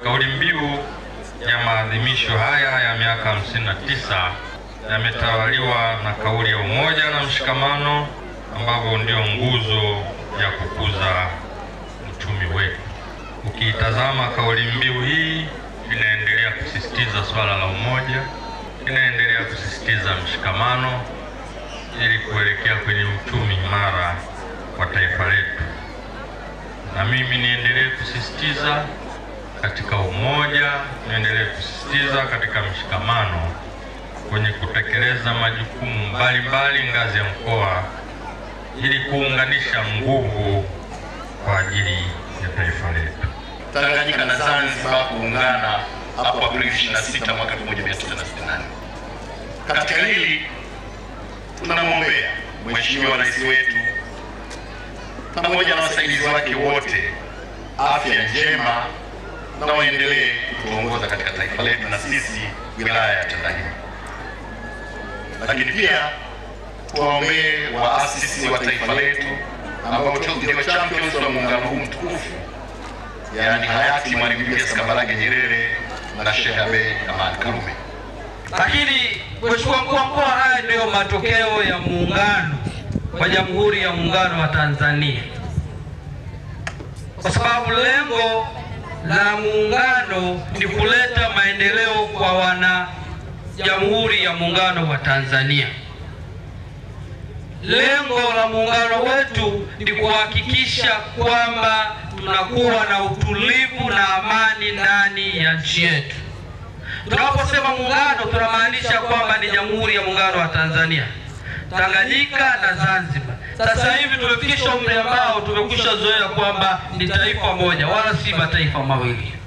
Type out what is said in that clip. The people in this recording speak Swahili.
Kauli mbiu ya maadhimisho haya ya miaka 59 yametawaliwa na kauli ya umoja na mshikamano ambavyo ndio nguzo ya kukuza uchumi wetu. Ukiitazama kauli mbiu hii inaendelea kusisitiza swala la umoja, inaendelea kusisitiza mshikamano ili kuelekea kwenye uchumi imara wa taifa letu. Na mimi niendelee kusisitiza katika umoja, niendelee kusisitiza katika mshikamano kwenye kutekeleza majukumu mbalimbali ngazi ya mkoa ili kuunganisha nguvu kwa ajili ya taifa letu. Tanganyika na Zanzibar kuungana hapo Aprili 26 mwaka 1964. Katika hili tunamwombea Mheshimiwa Rais wetu pamoja na wasaidizi wake wote afya njema na waendelee kutuongoza katika taifa letu na sisi wilaya ya Tandahimba. Lakini pia tuwaombee waasisi wa taifa letu ambao ndio champions wa muungano huu mtukufu, yaani hayati Mwalimu Julius Kambarage Nyerere na Sheikh Abeid Amani Karume. Lakini Mheshimiwa Mkuu wa Mkoa, haya ndiyo matokeo ya muungano wa Jamhuri ya Muungano wa Tanzania, kwa sababu lengo la muungano ni kuleta maendeleo kwa wana Jamhuri ya Muungano wa Tanzania. Lengo la muungano wetu ni kuhakikisha kwamba tunakuwa na utulivu na amani ndani ya nchi yetu. Tunaposema muungano, tunamaanisha kwamba ni Jamhuri ya Muungano wa Tanzania, Tanganyika na Zanzibar. Sasa hivi tumefikisha umri ambao tumekwisha zoea kwamba ni taifa moja, wala si mataifa mawili.